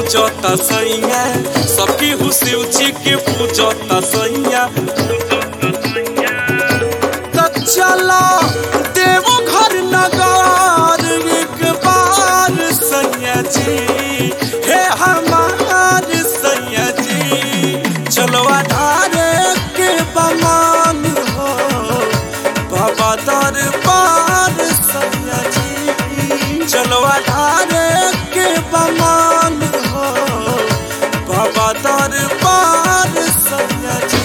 पूजता सैया सबकी हुशिव जी के पूजता सैया त चला देवो घर नगार एक बार सैया जी हे हमार सैया जी चलवा धारे के बमान हो बाबा दरबार सैया जी चलवा धारे के बमान हो बाबा दरबार सैया जी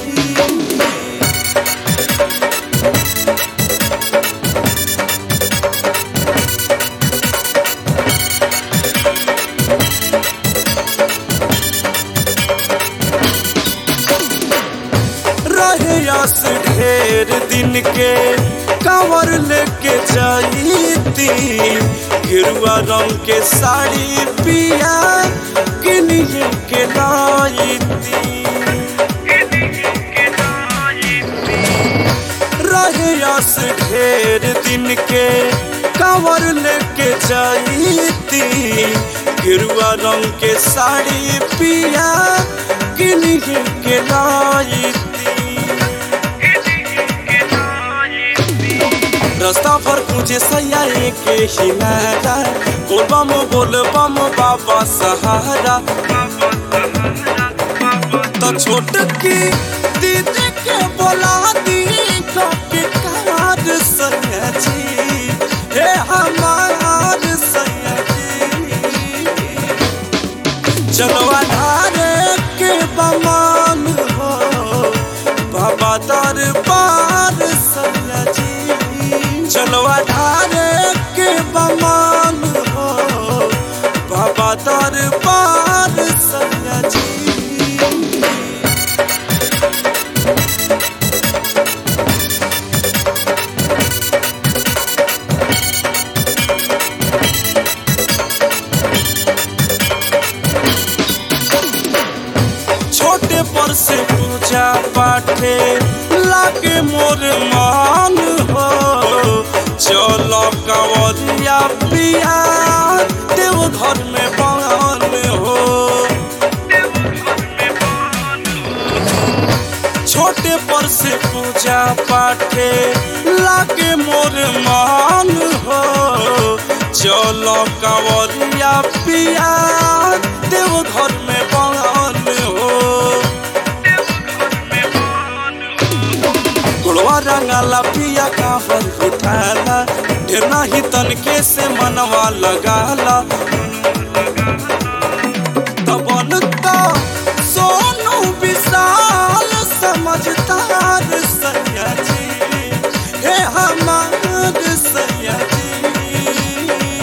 रहे आस ढेर दिन के कांवर लेके जाईती गिरुआ रंग के साड़ी पिया किनिए के लाईती रहे आस ढेर दिन के कांवर लेके जाईती गिरुआ रंग के साड़ी पिया किनिए के लाईती रास्ता पर तुझे सैया के ही नारा बोल बम बोल बम बाबा सहारा तो छोट की दीदी के बोला दी कपी कार सैया जी हे हमार सैया जी चलो अनारे के बमान हो बाबा दरबार सैया जी चलो अनारे के बमान हो बाबा दरबार सैया जी छोटे पर से पूजा पाठे लागे मोर मान हो चलो कंवरिया पिया देव घर में बान हो छोटे पर से पूजा पाठे लागे मोर मान हो चलो कंवरिया पिया देव घर में बान हो गुड़वा रंगाला पिया काफर उठाला ढेर नाही तनके से मनवा लगाला तबन तो सोनू विशाल समझदार सैया जी हे हमार सैया जी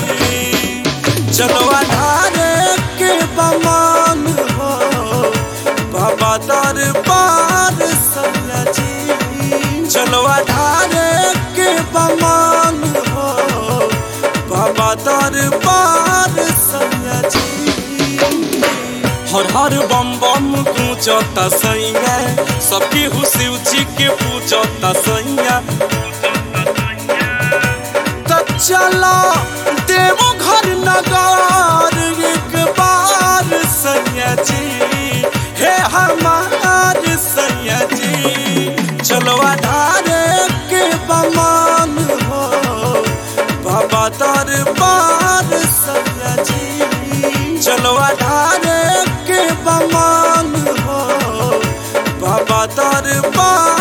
चलो अनारे के बमान हो बाबा दरबार सैया जी चलो अनारे के बमान हो बाबा दरबार सैया जी हर हर बम बम गूंजता सैया सबकी हुशिव जी के पूजता सैया त चला देवो घर नगार एक बार सैया जी हे हमार सैया जी चलो अधारे के बमान हो बाबा दरबार सैया जी चलो अधारे के बमान हो बाबा दरबार